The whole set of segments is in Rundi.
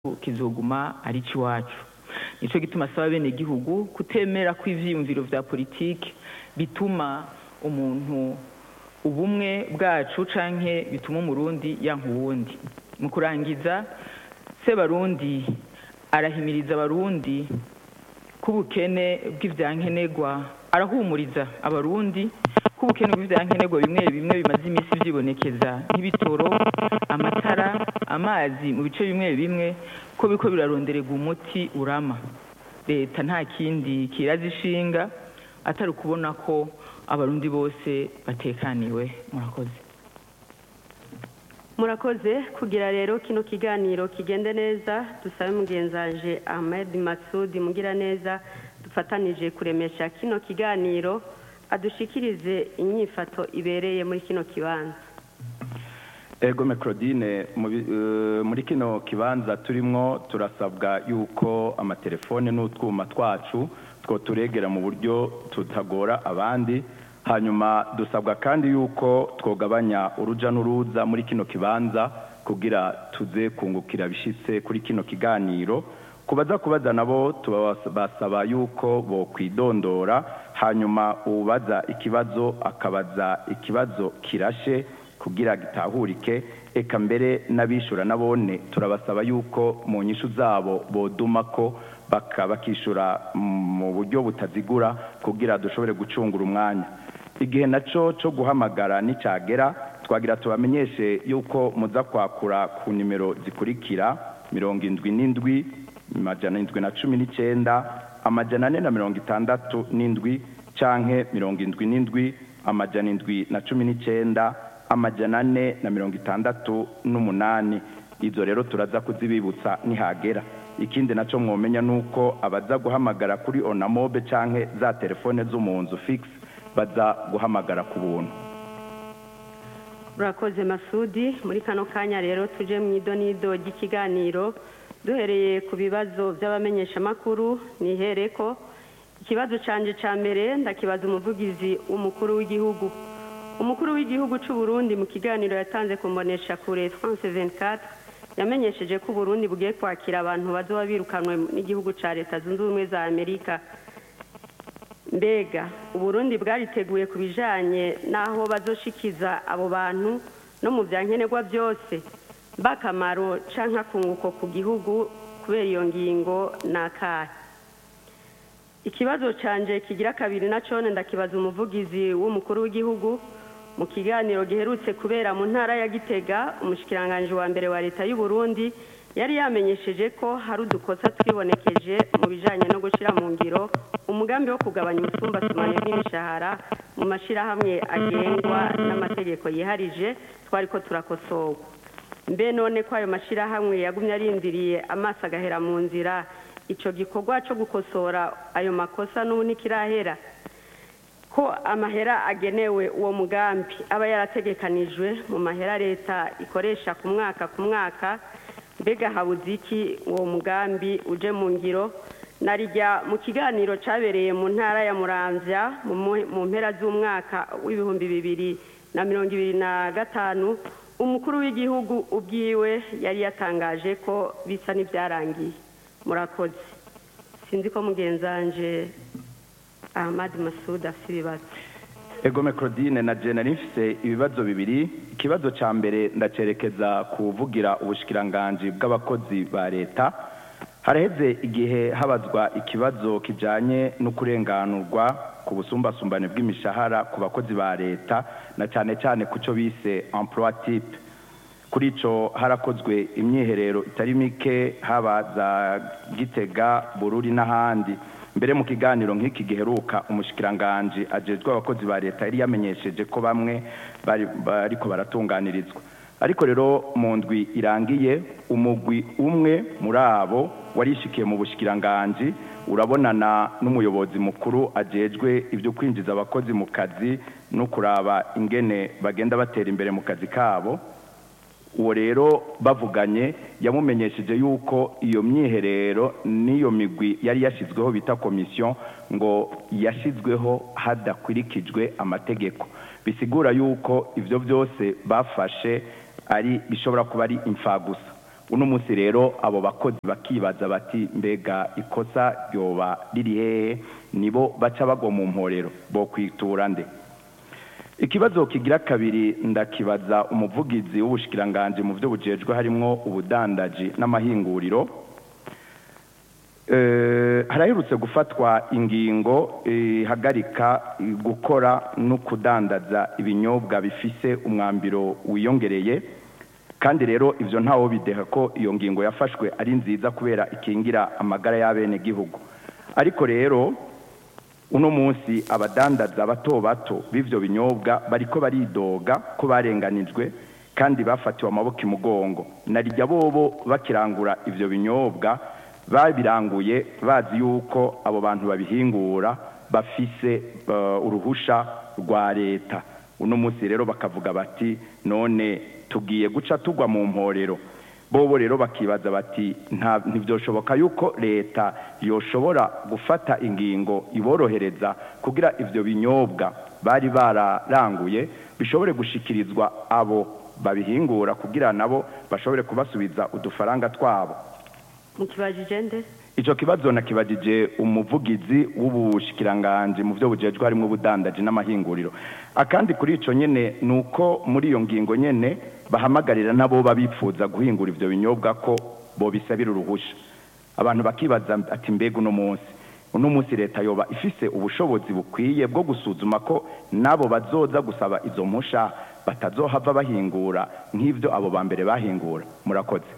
kizoguma ari icy'iwacu nicyo gituma asaba bene igihugu kutemera ko ivyiyumviro vya politiki bituma umuntu ubumwe bwacu canke bituma umurundi yanka uwundi mu kurangiza sebarundi arahimiriza abarundi k'ubukene bw'ivyankenerwa arahumuriza abarundi k'ubukene bw'ivyankenerwa bimwe bimwe bimaze imisi vyibonekeza nk'ibitoro amatara amazi mu bice bimwe bimwe ko biriko birarondererwa umuti urama leta nta kindi kiraza ishinga atari ukubona ko abarundi bose batekaniwe murakoze murakoze kugira rero kino kiganiro kigende neza dusabe mugenzanje Ahmed Masudi mugira neza dufatanije kuremesha kino kiganiro adushikirize inyifato ibereye muri kino kibanza ego Claudine muri kino kibanza turimwo turasabwa yuko amatelefone n'utwuma twacu two turegera mu buryo tutagora abandi hanyuma dusabwa kandi yuko twogabanya uruja n'uruza muri kino kibanza kugira tuze kungukira bishitse kuri kino kiganiro kubaza kubaza nabo tubasaba yuko bokwidondora hanyuma ubaza ikibazo akabaza ikibazo kirashe kugira gitahurike eka mbere n'abishura nabone turabasaba yuko mu nyishu zabo boduma ko bakishura mu buryo butazigura kugira dushobore gucungura umwanya igihe naco cyo guhamagara n'icyagera twagira tubamenyeshe yuko muza kwakura ku nimero zikurikira mirongo indwi n'indwi amajana indwi na cumi n'icyenda amajana ane na mirongo itandatu n'indwi canke mirongo indwi n'indwi amajana indwi na cumi n'icyenda amajana ane na mirongo itandatu n'umunani izo rero turaza kuzibibutsa nihagera ikindi nacyo mwomenya ni uko abaza guhamagara kuri onamobe canke za telefone zo mu nzu fix baza guhamagara ku buntu urakoze masudi muri kano kanya rero tuje mu idonido ry'ikiganiro duhereye ku bibazo by'abamenyeshamakuru nihere ko ikibazo canje ca mbere ndakibaza umuvugizi w'umukuru w'igihugu umukuru w'igihugu cy'u Burundi mu kiganiro yatanze ku mbonesha kure France 24 yamenyesheje ko Burundi bugiye kwakira abantu bazoba birukanwe n'igihugu ca leta zunze ubumwe za Amerika mbega uburundi bwariteguye ku bijanye n'aho bazoshikiza abo bantu no mu byankenerwa byose bakamaro canke akunguko ku gihugu kubera iyo ngingo n'akahe ikibazo canje kigira kabiri na cone ndakibaza umuvugizi w'umukuru w'igihugu mu kiganiro giherutse kubera mu ntara ya gitega umushikiranganji wa mbere wa leta y'u Burundi yari yamenyesheje ko hari udukosa twibonekeje mu bijanye no gushira mu ngiro umugambi wo kugabanya ubusumbasumane bw'imishahara mu mashirahamwe agengwa n'amategeko yiharije twariko turakosorwa mbe none ko ayo mashirahamwe yagumye arindiriye amaso agahera mu nzira ico gikorwa co gukosora ayo makosa n'ubu ntikirahera ko amahera agenewe uwo mugambi aba yarategekanijwe mu mahera leta ikoresha ku mwaka ku mwaka mbega habuze iki uwo mugambi uje mu ngiro narijya mu kiganiro cyabereye mu ntara ya muramvya mu mpera z'umwaka w'ibihumbi bibiri na mirongo ibiri na gatanu umukuru w'igihugu ubwiwe yari yatangaje ko bisa n'ibyarangiye murakoze sinzi ko mugenzanje ahmad masud afite ibibazo egome claudine na jena mfise ibibazo bibiri ikibazo cya mbere ndacerekeza kuvugira ubushikiranganji bw'abakozi ba leta haraheze igihe habazwa ikibazo kijanye no kurenganurwa ku busumbasumbane bw'imishahara ku bakozi ba leta na cyane cyane ku cyo bise emploi type kuri ico harakozwe imyiherero itari mike haba za gitega bururi n'ahandi mbere mu kiganiro nk'iki giheruka umushikiranganji ajejwe abakozi ba leta yari yamenyesheje ko bamwe bariko baratunganirizwa ariko rero mu ndwi irangiye umugwi umwe muri abo warishikiye mu bushikiranganji urabonana n'umuyobozi mukuru ajejwe ibyo kwinjiza abakozi mu kazi no kuraba ingene bagenda batera imbere mu kazi kabo uwo rero bavuganye yamumenyesheje yuko iyo myiherero n'iyo migwi yari yashyizweho bita komisiyo ngo yashyizweho hadakurikijwe amategeko bisigura yuko ibyo byose bafashe ari bishobora kuba ari imfagusa uno munsi rero abo bakozi bakibaza bati mbega ikosa ryoba riri hehe nibo baca bagwa mu mporero bo kwitura nde ikibazo kigira kabiri ndakibaza umuvugizi w'ubushikiranganje mu byo bujejwe harimwo ubudandaji n'amahinguriro Eh, haraherutse gufatwa ingingo ihagarika gukora no kudandaza ibinyobwa bifise umwambiro wiyongereye kandi rero ivyo ntawo bideha ko iyo ngingo yafashwe ari nziza kubera ikingira amagara y'abene gihugu ariko rero uno munsi abadandaza bato bato b'ivyo binyobwa bariko baridoga ko barenganijwe kandi bafatiwe amaboko imugongo narijya bobo bakirangura ivyo binyobwa babiranguye bazi yuko abo bantu babihingura bafise uh, uruhusha rwa leta uno munsi rero bakavuga bati none tugiye guca tugwa mu mporero bobo rero bakibaza bati nta ntibyoshoboka yuko leta yoshobora gufata ingingo iborohereza kugira ivyo binyobwa bari bararanguye bishobore gushikirizwa abo babihingura kugira nabo bashobore kubasubiza udufaranga twabo mukibajije nde ico kibazo nakibajije umuvugizi w'ubushikiranganje mu byo bujejwe harimo ubudandaji n'amahinguriro akandi kuri ico nyene nuko muri iyo ngingo nyene bahamagarira nabo babipfuza guhingura ivyo binyobwa ko bobisabira uruhusha abantu bakibaza ati mbega uno munsi uno munsi leta yoba ifise ubushobozi bukwiye bwo gusuzuma ko nabo bazoza gusaba izo mpusha batazohava bahingura nk'ivyo abo ba mbere bahingura murakoze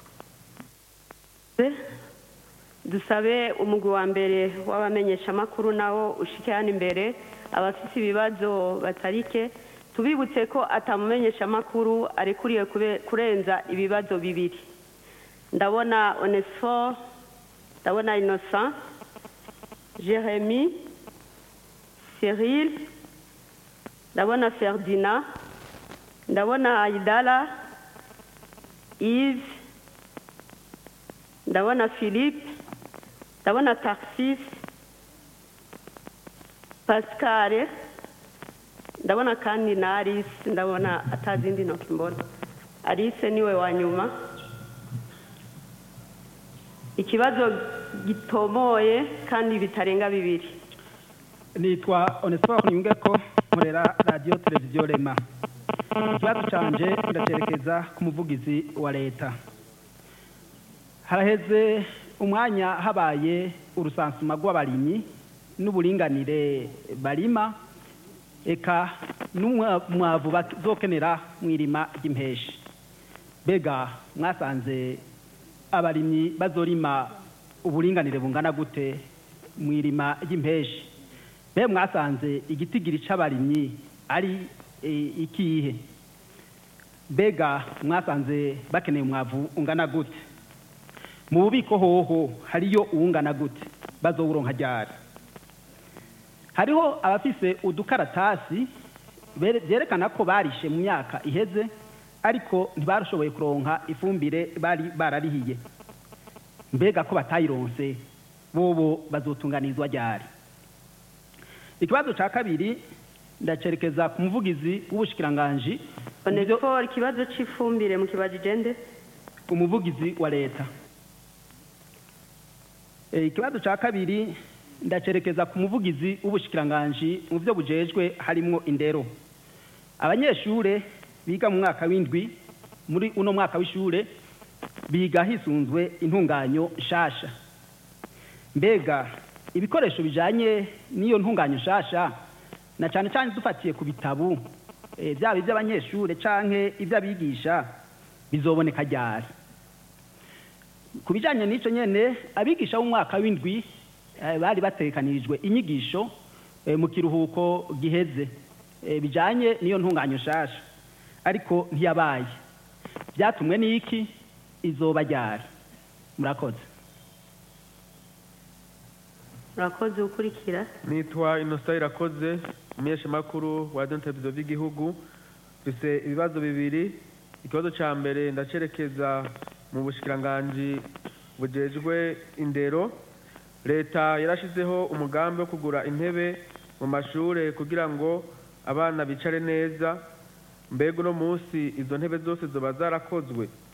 dusabe umugwi wa mbere w'abamenyeshamakuru nawo ushike hano imbere abafite ibibazo batarike tubibutse ko atamumenyeshamakuru arekuriye kube- kurenza ibibazo bibiri ndabona onesifo ndabona innocent jeremy cyril ndabona ferdinand ndabona aidala yves ndabona philippe ndabona tarsis pascal ndabona kandi na alice ndabona atazindi ntoki mbona alice niwe wa nyuma ikibazo gitomoye kandi bitarenga bibiri nitwa onesiporo niyunge ko nkorera radiyo televiziyo rema ikibazo canje ndacerekeza ku muvugizi wa leta haraheze umwanya habaye urusansuma rw'abarimyi n'uburinganire barima eka n'umwavu bazokenera mu irima ry'impeshi mbega mwasanze abarimyi bazorima uburinganire bungana gute mu irima ry'impeshi mbe mwasanze igitigiri c'abarimyi ari e, ikihe mbega mwasanze bakeneye umwavu ungana gute mu bubiko hoho hariyo uwungana gute bazowuronka ryari hariho abafise udukaratasi bere- vyerekana ko barishe mu myaka iheze ariko ntibarashoboye kuronka ifumbire bari bararihiye mbega ko batayironse bobo bazotunganizwa ryari ikibazo ca kabiri ndacerekeza ku muvugizi w'ubushikiranganji mu byo- onesifo ikibazo c'ifumbire mu kibajije nde umuvugizi wa leta Eh, ikibazo ca kabiri ndacerekeza ku muvugizi w'ubushikiranganji mu byo bujejwe harimwo indero abanyeshure biga mu mwaka w'indwi muri uno mwaka w'ishure biga hisunzwe intunganyo nshasha mbega ibikoresho bijanye n'iyo ntunganyo nshasha na cane cane dufatiye ku bitabu eh, vyaba ivy'abanyeshure canke ivy'abigisha bizoboneka ryari ku bijyanye n'icyo nyine abigisha b'umwaka w'indwi eh, bari batekanirijwe inyigisho eh, mu kiruhuko giheze eh, bijyanye n'iyo ntunganyo nshasha ariko ntiyabaye byatumwe n'iki izoba ryari murakoze urakoze ukurikira nitwa inosa irakoze umunyeshamakuru wa radiyo televiziyo by'igihugu mfise ibibazo bibiri ikibazo cya mbere ndacerekeza mu bushikiranganji bujejwe indero leta yarashizeho umugambi wo kugura intebe mu mashure kugira ngo abana bicare neza mbega uno munsi izo ntebe zose zoba zarakozwe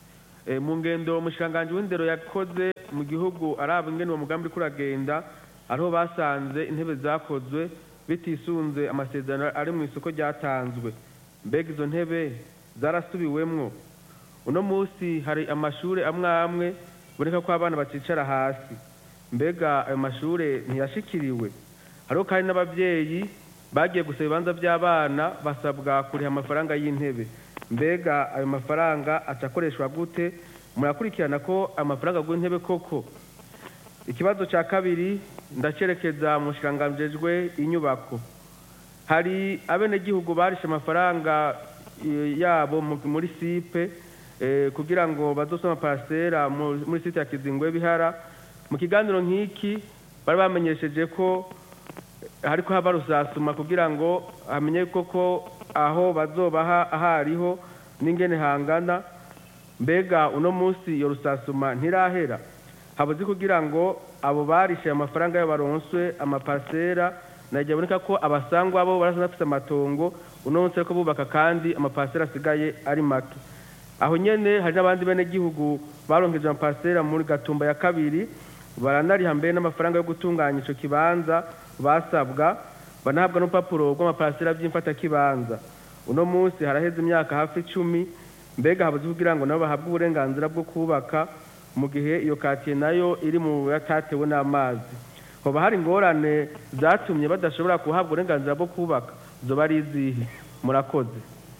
Eh, mu ngendo umushikiranganji w'indero yakoze mu gihugu araba ingene uwo mugambi uriko uragenda ariho basanze intebe zakozwe bitisunze amasezerano ari mu isoko ryatanzwe mbega izo ntebe zarasubiwemwo uno munsi hari amashure amwe amwe boneka ko abana bacicara hasi mbega ayo mashure ntiyashikiriwe hariho kandi n'abavyeyi bagiye gusaba ibibanza by'abana basabwa kuriha amafaranga y'intebe mbega ayo mafaranga aca akoreshwa gute murakurikirana ko amafaranga y'intebe koko ikibazo cya kabiri ndacerekeza mu nshiranganjejwe inyubako hari abenegihugu barishe amafaranga eh, yabo mu- muri sipe eh, kugira ngo bazosome amaparasera mu- muri site ya kizingwe bihara mu kiganiro nk'iki bari bamenyesheje ko hariko haba rusasuma kugira ngo hamenye koko aho bazobaha ahariho n'ingene hangana mbega uno munsi iyo rusasuma ntirahera habuze kugira ngo abo barishe amafaranga yo baronswe amapasera najya aboneka ko abasangwa bo barasa bafite amatongo uno munsi ariko bubaka kandi amapasera asigaye ari make aho nyene hari n'abandi bene gihugu baronkeje amapasera muri gatumba ya kabiri baranariha mbere n'amafaranga yo gutunganya ico kibanza basabwa banahabwa n'urupapuro rw'amapasera by'imfatakibanza uno munsi haraheze imyaka hafi icumi mbega habuze kugira ngo nabo bahabwe uburenganzira bwo kubaka mu gihe iyo katiye nayo iri mu yatatewe n'amazi hoba hari ingorane zatumye badashobora kuhabwa uburenganzira bwo kubaka zoba ari izihe murakoze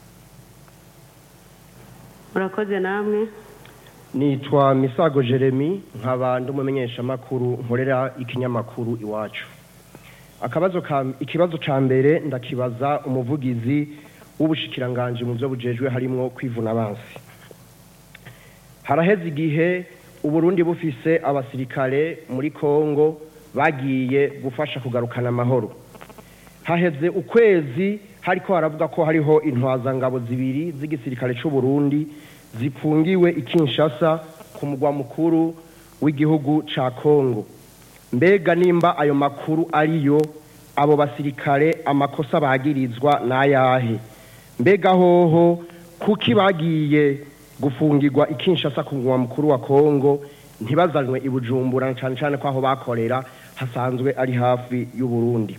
murakoze namwe nitwa misago jeremy nkaba ndi umumenyeshamakuru nkorera ikinyamakuru iwacu akabazo ka ikibazo ca mbere ndakibaza umuvugizi w'ubushikiranganje mu byo bujejwe harimwo kwivuna abansi haraheze igihe uburundi bufise abasirikare muri kongo bagiye gufasha kugarukana amahoro haheze ukwezi hariko haravuga ko hariho intwazangabo zibiri z'igisirikare c'u Burundi zifungiwe i Kinshasa ku mugwa mukuru w'igihugu ca Kongo mbega nimba ayo makuru ariyo abo basirikare amakosa bagirizwa n'ayahe mbega hoho kuki bagiye gufungirwa i Kinshasa ku mugwa mukuru wa Kongo ntibazanwe i Bujumbura na cane cane ko aho bakorera hasanzwe ari hafi y'u Burundi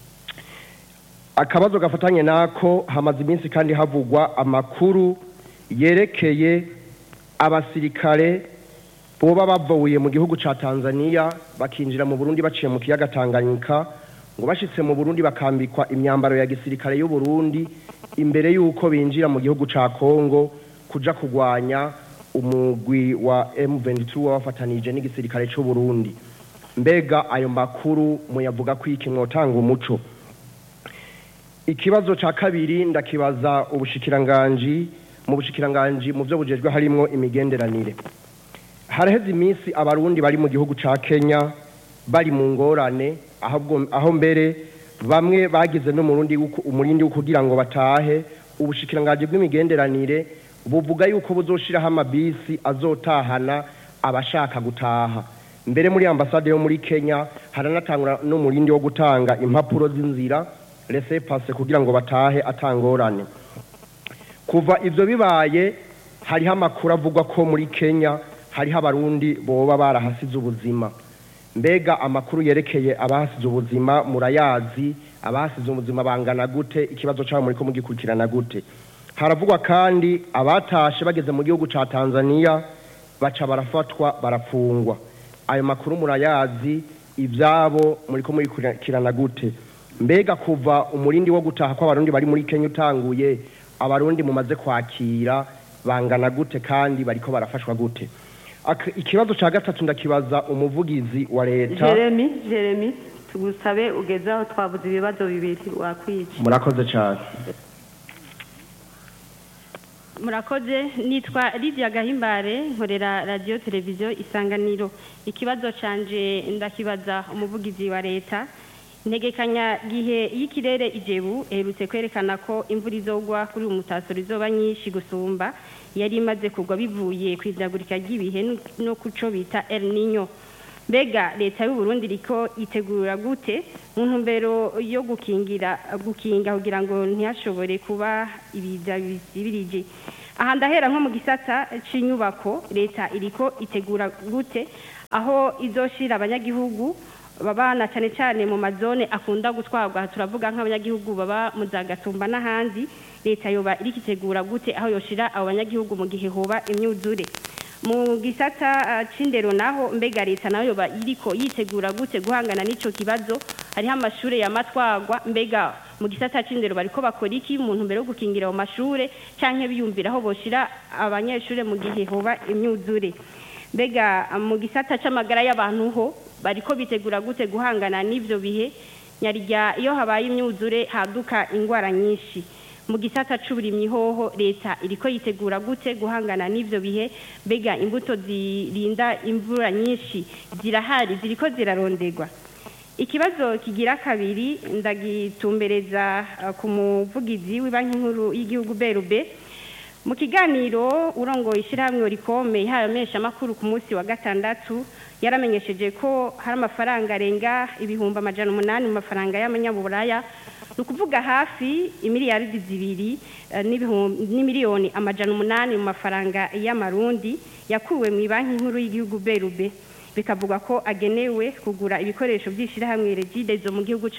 akabazo gafatanye nako hamaze iminsi kandi havugwa amakuru yerekeye abasirikare boba bavuye mu gihugu ca Tanzania bakinjira mu Burundi baciye mu kiyaga Tanganyika ngo bashitse mu Burundi bakambikwa imyambaro ya gisirikare y'u Burundi imbere yuko binjira mu gihugu ca Kongo kuja kugwanya umugwi wa M23 wabafatanije n'igisirikare c'u Burundi mbega ayo makuru muyavuga ko iki mwotanga umuco ikibazo ca kabiri ndakibaza ubushikiranganji mu bushikiranganji mu byo bujejwe harimwo imigenderanire haraheze iminsi abarundi bari mu gihugu ca Kenya bari mu ngorane ahubwo aho mbere bamwe bagize no murundi umurindi wo kugira ngo batahe ubushikiranganji bw'imigenderanire buvuga yuko buzoshiraho amabisi azotahana abashaka gutaha mbere muri ambasade yo muri Kenya haranatangura n'umurindi wo gutanga impapuro z'inzira laissez passer kugira ngo batahe atangorane kuva ivyo bibaye hariho amakuru avugwa ko muri Kenya hariho abarundi boba barahasize ubuzima mbega amakuru yerekeye abahasize ubuzima murayazi abahasize ubuzima bangana gute ikibazo cyabo muri ko mugikurikirana gute haravugwa kandi abatashe bageze mu gihugu ca Tanzania baca barafatwa barafungwa ayo makuru murayazi ibyabo muri ko mugikurikirana gute mbega kuva umurindi wo gutaha kw'abarundi bari muri Kenya utanguye abarundi mumaze kwakira bangana gute kandi bariko barafashwa gute ikibazo ca gatatu ndakibaza umuvugizi wa leta jeremy jeremy tugusabe ugeze aho twabuze ibibazo bibiri wakwica murakoze cyane murakoze nitwa Lydia gahimbare nkorera radiyo televiziyo isanganiro ikibazo canje ndakibaza umuvugizi wa leta integekanya gihe y'ikirere ijebu eherutse kwerekana ko imvura izogwa kuri uyu mutasoro izoba nyinshi gusumba yari imaze kugwa bivuye ku idagurika ry'ibihe no kuco bita El Niño mbega leta y'u Burundi riko itegura gute mu ntumbero yo gukingira gukinga kugira ngo ntihashobore kuba ibiza bisibirije aha ndahera nko mu gisata cy'inyubako leta iriko itegura gute aho izoshira abanyagihugu baba na cyane cyane mu mazone akunda gutwarwa aha turavuga nk'abanyagihugu baba mu za gatumba n'ahandi leta yoba iriko itegura gute aho yoshira abo banyagihugu mu gihe hoba imyuzure mu gisata ah, c'indero naho mbega leta nayo yoba iriko yitegura gute guhangana n'ico kibazo hariho amashure yamatwagwa mbega mu gisata c'indero bariko bakora iki mu ntumbero yo gukingira ayo mashure canke biyumvira aho boshira abanyeshure mu gihe hoba imyuzure mbega ah, mu gisata c'amagara y'abantu ho bariko bitegura gute guhangana n'ivyo bihe nyarya iyo habaye imyuzure haduka ingwara nyinshi mu gisata c'uburimyi hoho leta iriko yitegura gute guhangana n'ivyo bihe mbega imbuto zirinda imvura nyinshi zirahari ziriko ziraronderwa ikibazo kigira kabiri ndagitumbereza uh, ku muvugizi w'ibanki nkuru y'igihugu berube mu kiganiro urongoye ishyirahamwe rikome ihaye amakuru ku munsi wa gatandatu yaramenyesheje ko hari amafaranga arenga ibihumbi amajana umunani mu mafaranga y'amanyaburaya ni ukuvuga hafi imiliyaridi zibiri eh, n'ibihumbi- n'imiliyoni amajana umunani mu mafaranga y'amarundi yakuwe mu banki nkuru y'igihugu berube bikavuga ko agenewe kugura ibikoresho by'ishyirahamwe regidezo mu gihugu